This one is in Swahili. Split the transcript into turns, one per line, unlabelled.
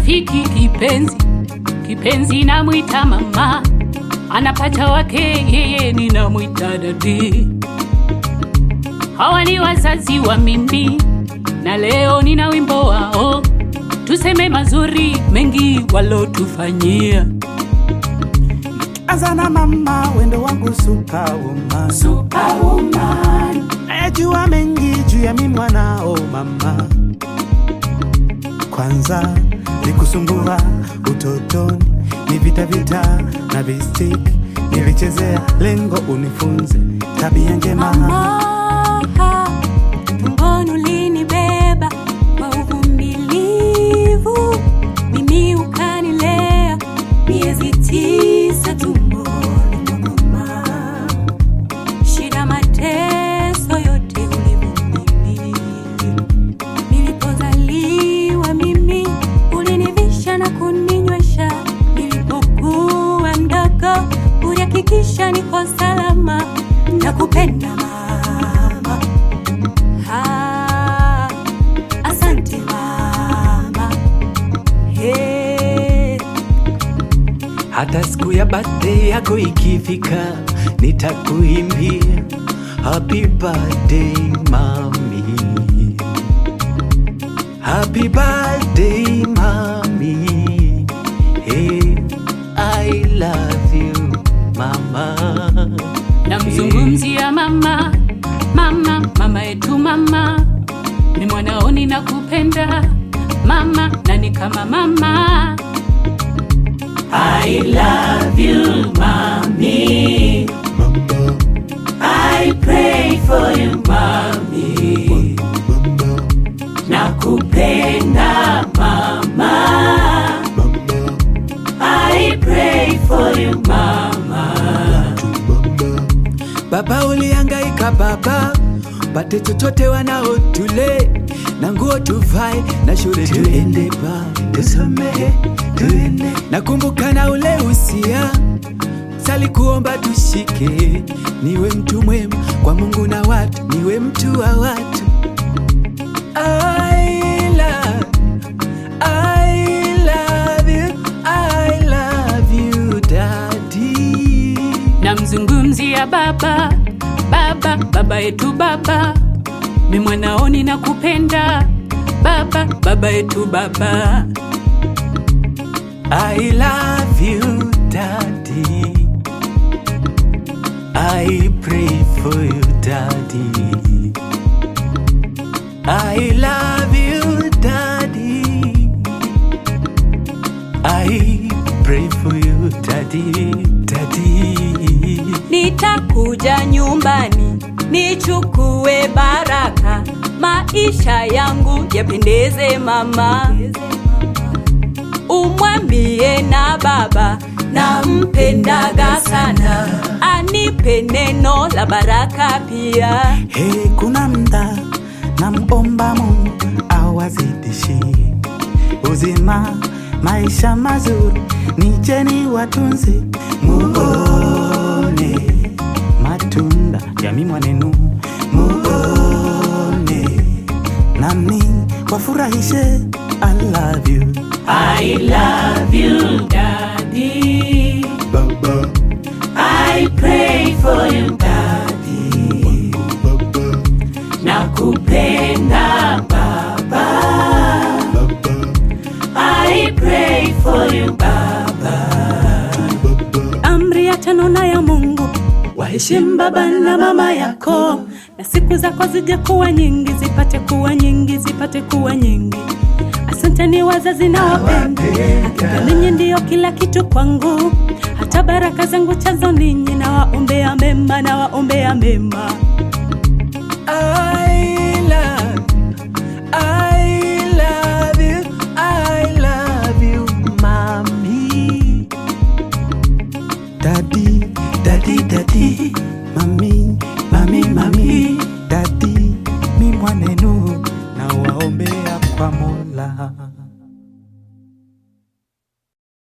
rafiki kipenzi, kipenzi namwita mama, anapata wake yeye ninamwita dadi. Hawa ni wazazi wa mimi, na leo nina wimbo wao, tuseme mazuri mengi walotufanyia.
Anza na mama, wendo wangu superwoman.
Superwoman,
Najua mengi juu ya mimi mwanao mama. Kwanza nikusumbua utotoni, ni vita vita na vistiki nilichezea, lengo unifunze tabia njema.
Mama, tumboni ulinibeba kwa uvumilivu, mimi ukanilea miezi tisa tumboni mwa mama. Shida, mateso yote ulivumilia. Nilipozaliwa mimi ulinivisha na kuninywesha, nilipokuwa mdogo ulihakikisha niko salama na kupenda mama. Ah, asante mama. Hey.
hata siku ya birthday yako ikifika nitakuimbia happy birthday mami happy birthday mami hey, i love you mama
namzungumzia mama, mama, mama yetu mama, ni mwanaoni na kupenda mama, na ni kama mama. I love you mommy, I pray for you mommy, nakupenda mama, I pray for you mama.
Baba ulihangaika baba, pate chochote wanao tule na nguo tuvae na shule tuende ba tusomehe tuende. Nakumbuka na ule usia sali kuomba tushike, niwe mtu mwema kwa Mungu na watu, niwe mtu wa watu. I love, I love you, I love you daddy.
namzungumzia baba baba baba yetu baba mi mwanaoni na kupenda baba baba yetu baba
I love you, Daddy. I pray for you, Daddy. I love you, Daddy. I pray for you, Daddy, Daddy.
Nitakuja nyumbani nichukue baraka, maisha yangu yapendeze mama. Umwambie na baba nampendaga sana, anipe neno la baraka pia.
Hey, kuna mda namomba Mungu awazidishi uzima, maisha mazuri, nicheni watunze, muone matunda ya mimi mwanenu, muone nami wafurahishe. I love you
I love you daddy
baba,
I pray for you daddy nakupenda baba I pray for you baba
Amri ya tano na ya Mungu, waheshimu baba na mama yako, na siku zako zije kuwa nyingi, zipate kuwa nyingi, zipate kuwa nyingi. Asanteni wazazi na wapenda, hakika ninyi ndiyo kila kitu kwangu, hata baraka zangu chazo ninyi, na waombea mema, na waombea mema.
I